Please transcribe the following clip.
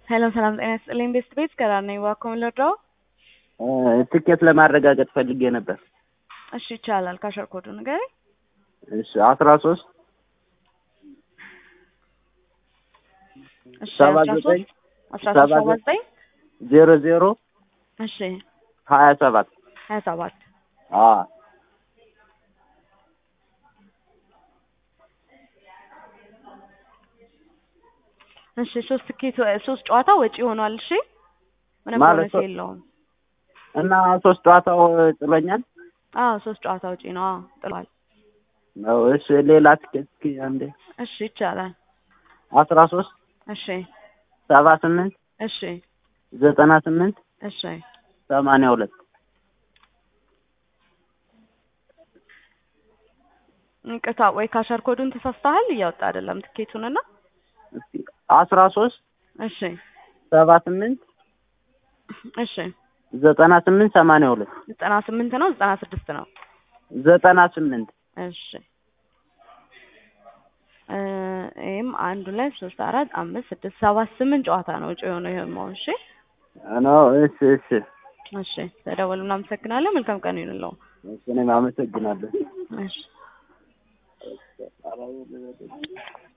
ሰላም ሰላም፣ ጤና ይስጥልኝ። ቤስት ቤት ከራር ነኝ። እባክዎን ልርዳው? ትኬት ለማረጋገጥ ፈልጌ ነበር። እሺ ይቻላል። ካሸር ኮዱ ንገረኝ። እሺ አስራ ሶስት እሺ ሰባ አስራ ዘጠኝ ሶስት አስራ ሰባ ሶስት ሰባ ዘጠኝ ዜሮ ዜሮ እሺ ሀያ ሰባት ሀያ ሰባት አዎ እሺ ሶስት ትኬት ሶስት ጨዋታ ወጪ ሆኗል። እሺ ምንም ማለት ቦነስ የለውም። እና ሶስት ጨዋታው ጥሎኛል አዎ ሶስት ጨዋታ ወጪ ነው። አዎ ጥሏል። ነው። እሺ ሌላ ትኬት እስኪ አንዴ እሺ ይቻላል። አስራ ሶስት እሺ ሰባ ስምንት እሺ ዘጠና ስምንት እሺ ሰማንያ ሁለት እንቅታ ወይ ካሸር ኮዱን ተሳስተሃል። እያወጣ አይደለም ትኬቱንና እስኪ አስራ ሶስት እሺ ሰባ ስምንት እሺ ዘጠና ስምንት ሰማንያ ሁለት ዘጠና ስምንት ነው ዘጠና ስድስት ነው። ዘጠና ስምንት እሺ እ ይሄም አንድ ሁለት ሶስት አራት አምስት ስድስት ሰባት ስምንት ጨዋታ ነው ውጭ የሆነው ይሄማው። እሺ ነው። እሺ እሺ እሺ ተደወሉ። እናመሰግናለን። መልካም ቀን ይሁንልዎ። እሺ እኔም አመሰግናለሁ። እሺ